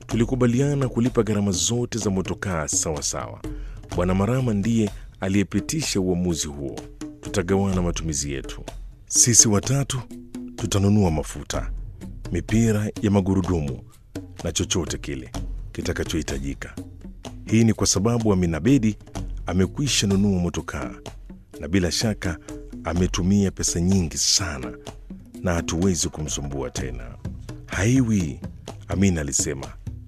Tulikubaliana kulipa gharama zote za motokaa sawa sawa. Bwana Marama ndiye aliyepitisha uamuzi huo. Tutagawana matumizi yetu. Sisi watatu tutanunua mafuta, mipira ya magurudumu na chochote kile kitakachohitajika. Hii ni kwa sababu Amina Bedi amekwisha nunua motokaa na bila shaka ametumia pesa nyingi sana na hatuwezi kumsumbua tena. Haiwi, Amina alisema.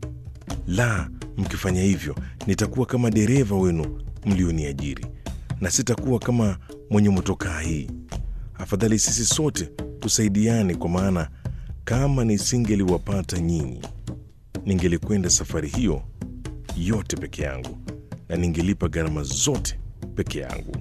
La, mkifanya hivyo nitakuwa kama dereva wenu mlioniajiri na sitakuwa kama mwenye motokaa hii. Afadhali sisi sote tusaidiane, kwa maana kama nisingeliwapata nyinyi, ningelikwenda safari hiyo yote peke yangu na ningelipa gharama zote peke yangu.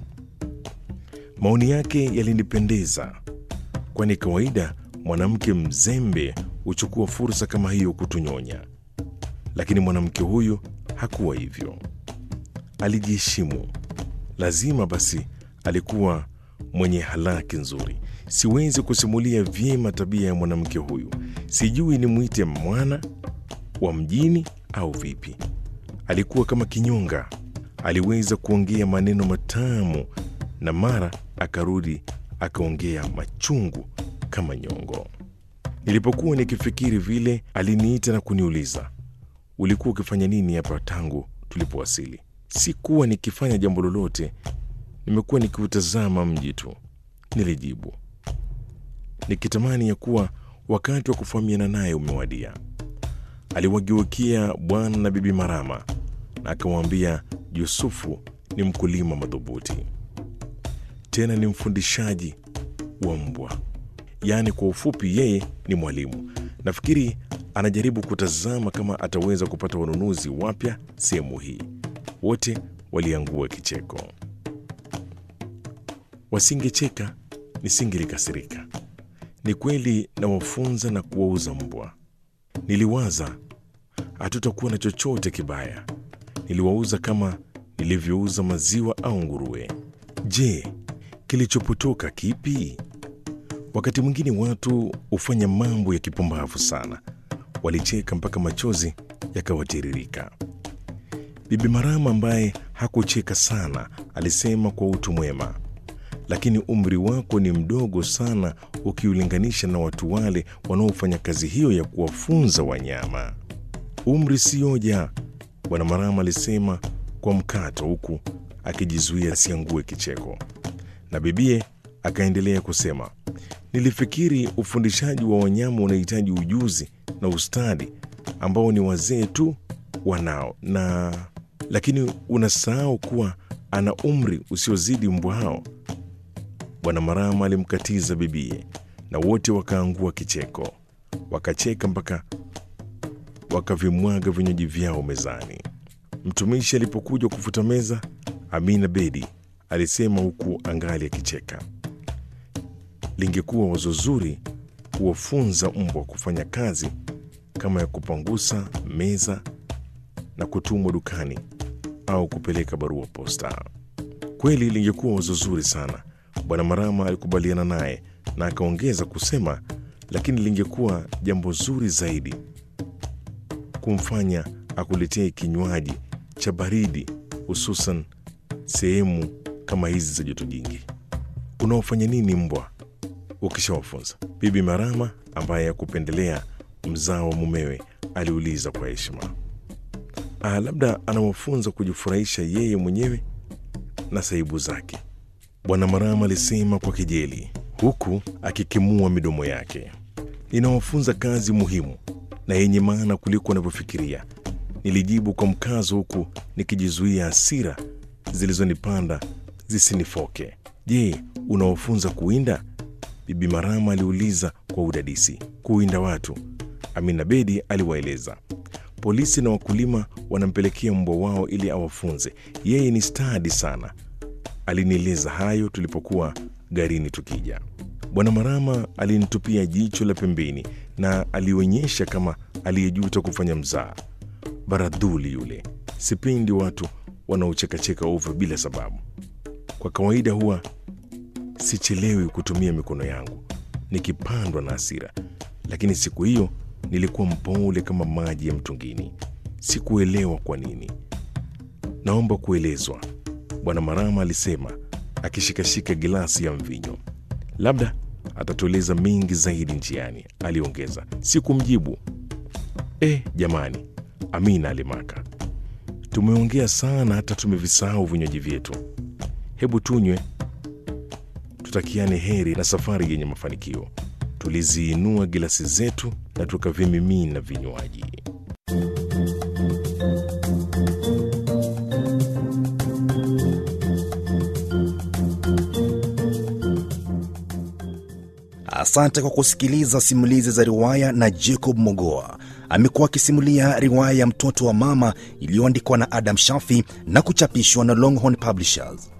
Maoni yake yalinipendeza, kwani kawaida mwanamke mzembe huchukua fursa kama hiyo kutunyonya, lakini mwanamke huyu hakuwa hivyo. Alijiheshimu, lazima basi alikuwa mwenye halaki nzuri. Siwezi kusimulia vyema tabia ya mwanamke huyu, sijui nimwite mwana wa mjini au vipi. Alikuwa kama kinyonga, aliweza kuongea maneno matamu na mara akarudi akaongea machungu kama nyongo. Nilipokuwa nikifikiri vile, aliniita na kuniuliza, ulikuwa ukifanya nini hapa tangu tulipowasili? Sikuwa nikifanya jambo lolote, nimekuwa nikiutazama mji tu, nilijibu, nikitamani ya kuwa wakati wa kufahamiana naye umewadia. Aliwageukia bwana na bibi Marama na akamwambia Yusufu ni mkulima madhubuti, tena ni mfundishaji wa mbwa. Yaani kwa ufupi, yeye ni mwalimu. Nafikiri anajaribu kutazama kama ataweza kupata wanunuzi wapya sehemu hii. Wote waliangua kicheko. Wasingecheka nisingelikasirika. Ni kweli nawafunza na kuwauza mbwa. Niliwaza hatutakuwa na chochote kibaya. Niliwauza kama nilivyouza maziwa au nguruwe. Je, kilichopotoka kipi? Wakati mwingine watu hufanya mambo ya kipumbavu sana. Walicheka mpaka machozi yakawatiririka. Bibi Marama ambaye hakucheka sana alisema kwa utu mwema, lakini umri wako ni mdogo sana ukiulinganisha na watu wale wanaofanya kazi hiyo ya kuwafunza wanyama. Umri sioja, Bwana Marama alisema kwa mkato, huku akijizuia asiangue kicheko, na bibie akaendelea kusema, nilifikiri ufundishaji wa wanyama unahitaji ujuzi na ustadi ambao ni wazee tu wanao, na lakini unasahau kuwa ana umri usiozidi mbwa hao. Bwana Marama alimkatiza bibie na wote wakaangua kicheko, wakacheka mpaka wakavimwaga vinywaji vyao mezani. Mtumishi alipokuja kufuta meza, Amina Bedi alisema huku angali akicheka, lingekuwa wazo zuri kuwafunza mbwa kufanya kazi kama ya kupangusa meza na kutumwa dukani au kupeleka barua posta. Kweli lingekuwa wazo zuri sana. Bwana Marama alikubaliana naye na akaongeza kusema, lakini lingekuwa jambo zuri zaidi kumfanya akuletee kinywaji cha baridi, hususan sehemu kama hizi za joto jingi. Unaofanya nini mbwa ukishawafunza? Bibi Marama ambaye hakupendelea mzao wa mumewe aliuliza kwa heshima. Ah, labda anawafunza kujifurahisha yeye mwenyewe na saibu zake, Bwana Marama alisema kwa kejeli, huku akikimua midomo yake. Ninawafunza kazi muhimu na yenye maana kuliko wanavyofikiria, nilijibu kwa mkazo, huku nikijizuia hasira zilizonipanda zisinifoke. Je, unawafunza kuwinda? Bibi Marama aliuliza kwa udadisi. Kuwinda watu? Amina Bedi aliwaeleza. Polisi na wakulima wanampelekea mbwa wao ili awafunze. Yeye ni stadi sana. Alinieleza hayo tulipokuwa garini tukija. Bwana Marama alinitupia jicho la pembeni na alionyesha kama aliyejuta kufanya mzaa. Baradhuli yule. Sipendi watu wanaochekacheka ovyo bila sababu. Kwa kawaida huwa sichelewi kutumia mikono yangu nikipandwa na hasira, lakini siku hiyo Nilikuwa mpole kama maji ya mtungini. Sikuelewa kwa nini. Naomba kuelezwa, Bwana Marama alisema akishikashika gilasi ya mvinyo. Labda atatueleza mengi zaidi njiani, aliongeza. Sikumjibu. Eh, jamani, Amina alimaka, tumeongea sana hata tumevisahau vinywaji vyetu. Hebu tunywe, tutakiane heri na safari yenye mafanikio. Tuliziinua gilasi zetu na tukavimimina vinywaji. Asante kwa kusikiliza simulizi za riwaya na Jacob Mogoa. Amekuwa akisimulia riwaya ya Mtoto wa Mama iliyoandikwa na Adam Shafi na kuchapishwa na Longhorn Publishers.